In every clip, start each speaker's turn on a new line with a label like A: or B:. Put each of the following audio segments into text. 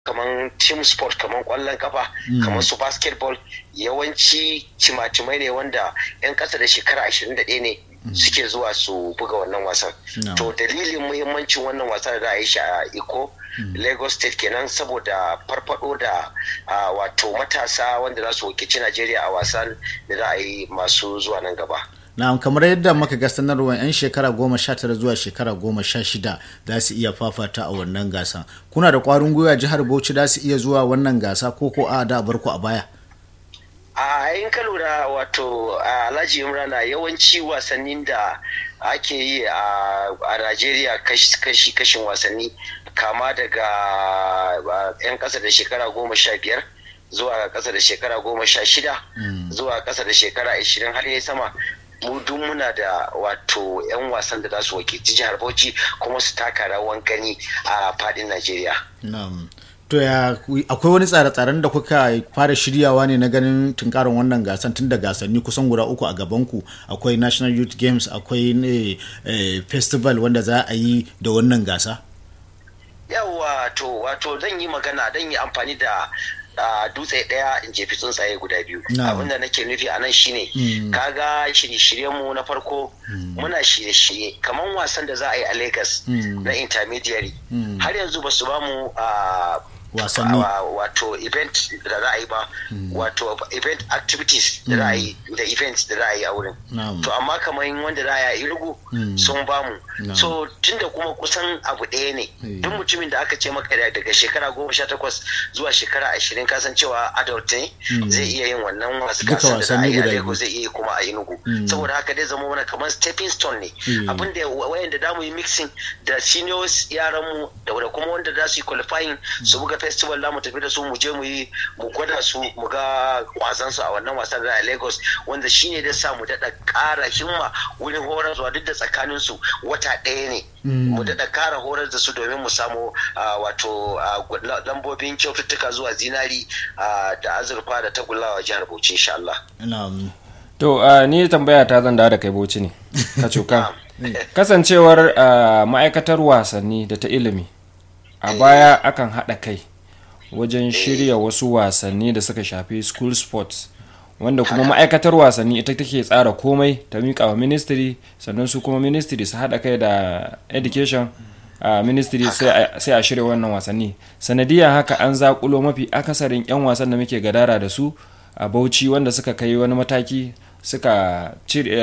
A: kamar team sport kamar kwallon kafa kamar su basketball yawanci cimacimai ne wanda 'yan ƙasa da shekara 21 ne suke zuwa su buga wannan wasan to dalilin muhimmancin wannan wasan da a yi shi a iko lagos state kenan saboda farfado da wato matasa wanda za su wakilci najeriya a wasan da za a yi masu zuwa nan gaba
B: na'am kamar yadda muka ga sanarwar 'yan shekara goma sha tara zuwa shekara goma sha shida za su iya fafata a wannan gasa kuna da kwarin gwiwa jihar bauchi za su iya zuwa wannan gasa ko ko a da barku a baya
A: a yin ka lura wato alhaji imrana yawanci wasannin da ake yi a najeriya kashi kashin wasanni kama daga 'yan kasa da shekara goma sha biyar zuwa kasa da shekara goma sha shida zuwa kasa da shekara ashirin har yi sama mu duk muna da wato 'yan wasan da za su wakilci jihar bauchi kuma su taka rawan gani a fadin najeriya
B: to ya akwai wani tsare-tsaren da kuka fara shiryawa ne na ganin tunkarin wannan gasan tun da gasanni kusan guda uku a gabanku akwai national youth games akwai ne festival wanda za a yi da wannan gasa
A: yawa to wato zan yi magana zan yi amfani da dutse daya in jefi tsuntsaye guda biyu abinda nake nufi a nan shine kaga shirye-shiryen mu na farko muna shirye-shirye kamar wasan da za a yi a lagos na intermediary har yanzu ba su ba mu
B: wasanni
A: wato event da za a yi ba wato event activities da za a yi da events da za a yi a wurin to amma kamar wanda za a yi rugu sun ba mu so tunda kuma kusan abu ɗaya ne duk mutumin da aka ce maka daga shekara goma sha takwas zuwa shekara ashirin kasan cewa adult ne zai iya yin wannan wasu kasan da za a yi a lagos zai iya kuma a inugu saboda haka dai zama wani kamar stepping stone ne abin da wayanda da mu yi mixing da seniors yaran mu da kuma wanda za su yi qualifying su buga festival za mu tafi da su mu je mu yi mu gwada su mu ga wasan su a wannan wasan da a Lagos wanda shine da sa mu dada ƙara himma wurin horar zuwa duk da tsakanin su wata ɗaya ne mu dada ƙara horar da su domin mu samu wato lambobin kyaututtuka zuwa zinari da azurfa da tagullawa jihar Bauchi insha Allah.
C: To ni tambaya ta zan da kai Bauchi ne ka cuka. Kasancewar ma'aikatar wasanni da ta ilimi a baya akan haɗa kai wajen shirya wasu wasanni da suka shafi school sports wanda kuma ma'aikatar wasanni ita take tsara komai ta miƙa wa ministry sannan su kuma ministry su haɗa kai da education a ministry sai a shirya wannan wasanni sanadiyar haka an zaƙulo mafi akasarin 'yan wasan da muke gadara da su a bauchi wanda suka kai wani mataki suka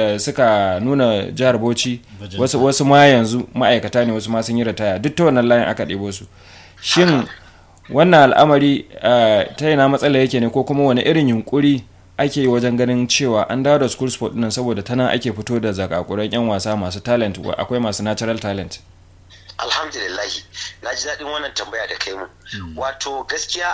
C: suka nuna jihar bauchi wasu, wasu ma yanzu ma'aikata ne wasu ma sun yi ritaya duk ta wannan layin aka ɗebo su shin wannan al'amari ta yana matsala yake ne ko kuma wani irin yunkuri ake yi wajen ganin cewa an dawo da school sport nan saboda tana ake fito da zakakuran 'yan wasa masu talent akwai masu natural talent
A: alhamdulillahi na ji daɗin wannan tambaya da kai mu wato gaskiya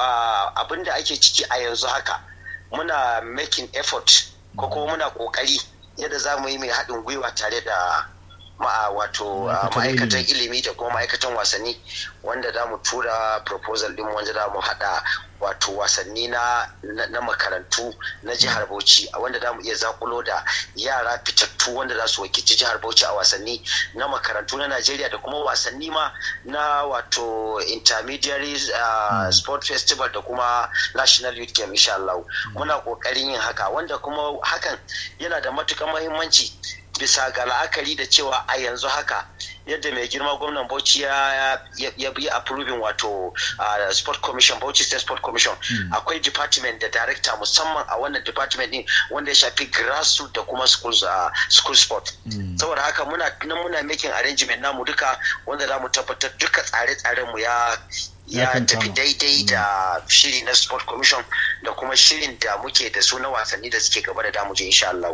A: abin da ake ciki a yanzu haka muna making effort ko kuma muna ƙoƙari yadda za mu yi mai haɗin gwiwa tare da ma'a wato ma'aikatan ilimi da kuma ma'aikatan wasanni wanda za mu tura proposal din wanda za mu hada wato wasanni na, na, makarantu na jihar bauchi wanda za mu iya zakulo da yara fitattu wanda za su wakilci jihar bauchi a wasanni na makarantu na najeriya da kuma wasanni ma na wato intermediary uh, sport festival da kuma national youth game insha Allah muna kokarin yin haka wanda kuma hakan yana da matukar muhimmanci bisa ga la'akari da cewa a yanzu haka yadda mai girma gwamnan bauchi ya yi approving wato sport commission bauchi state sport commission akwai department da director musamman a wannan department din wanda ya shafi grassroots da kuma school sport saboda haka muna muna making arrangement namu duka wanda za mu tabbatar duka tsare-tsaren mu ya ya tafi daidai da shiri na sport commission da kuma shirin da muke da su na wasanni da suke gaba da damuje insha Allah.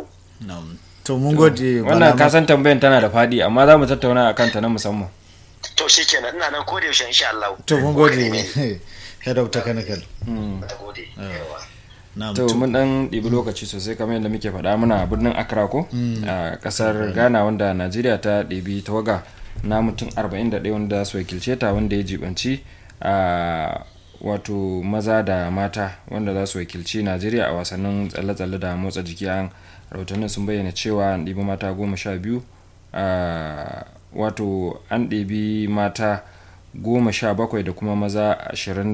B: to mun gode
C: wannan kasan tambayan tana da fadi amma za mu tattauna akan ta na musamman
A: to shikenan ina nan ko da yaushe insha Allah
B: to mun gode head of technical
C: to mun dan ɗibi lokaci sosai kamar yadda muke faɗa muna birnin Accra ko a ƙasar Ghana wanda Najeriya ta ɗibi tawaga na mutum 41 wanda su wakilce ta wanda ya jibanci a wato maza da mata wanda za su wakilci Najeriya a wasannin tsalle-tsalle da motsa jiki an rahotannin sun bayyana cewa an ɗibi mata goma sha biyu wato an ɗibi mata goma sha bakwai da kuma maza ashirin